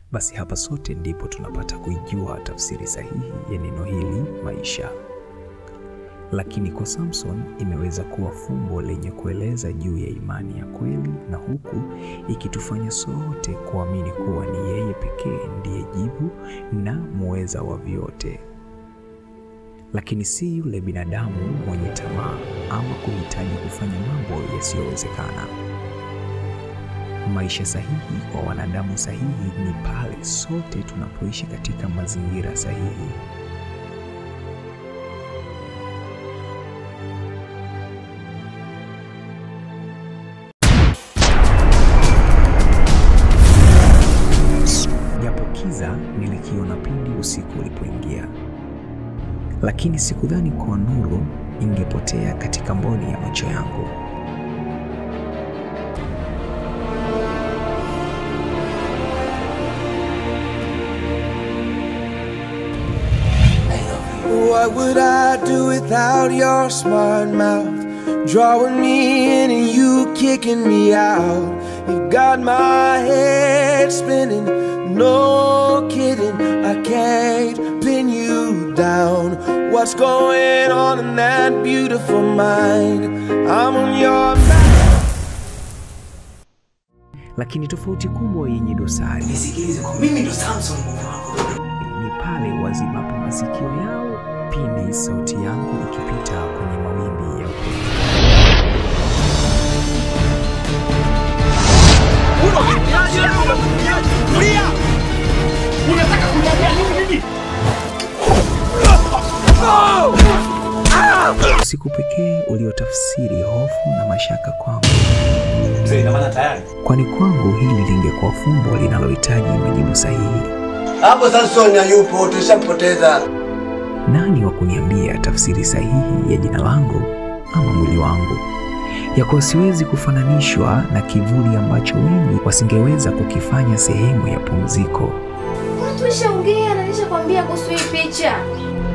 basi hapa sote ndipo tunapata kuijua tafsiri sahihi ya neno hili maisha. Lakini kwa Samson imeweza kuwa fumbo lenye kueleza juu ya imani ya kweli, na huku ikitufanya sote kuamini kuwa ni yeye pekee ndiye jibu na muweza wa vyote, lakini si yule binadamu mwenye tamaa ama kuhitaji kufanya mambo yasiyowezekana. Maisha sahihi kwa wanadamu sahihi ni pale sote tunapoishi katika mazingira sahihi. Japo kiza nilikiona pindi usiku ulipoingia, lakini sikudhani kuwa nuru ingepotea katika mboni ya macho yangu. What would I do without your smart mouth? Drawing me in and you kicking me out. You got my head spinning, no kidding. I can't pin you down. What's going on in that beautiful mind? I'm on your mind. Lakini tofauti kubwa yenye dosari nisikilize kwa mimi ndo Samson mume wako. ni pale wazibapo masikio yao pindi sauti yangu ikipita kwenye mawimbi ya upepo. Usiku pekee uliotafsiri hofu na mashaka kwangu, Mzee, ina maana tayari kwani kwangu hili lingekuwa fumbo linalohitaji majibu sahihi. Hapo Samson hayupo, tushampoteza. Nani wa kuniambia tafsiri sahihi ya jina langu ama mwili wangu? Ya kuwa siwezi kufananishwa na kivuli ambacho wengi wasingeweza kukifanya sehemu ya pumziko. Watu washaongea na nishakwambia kuhusu hii picha.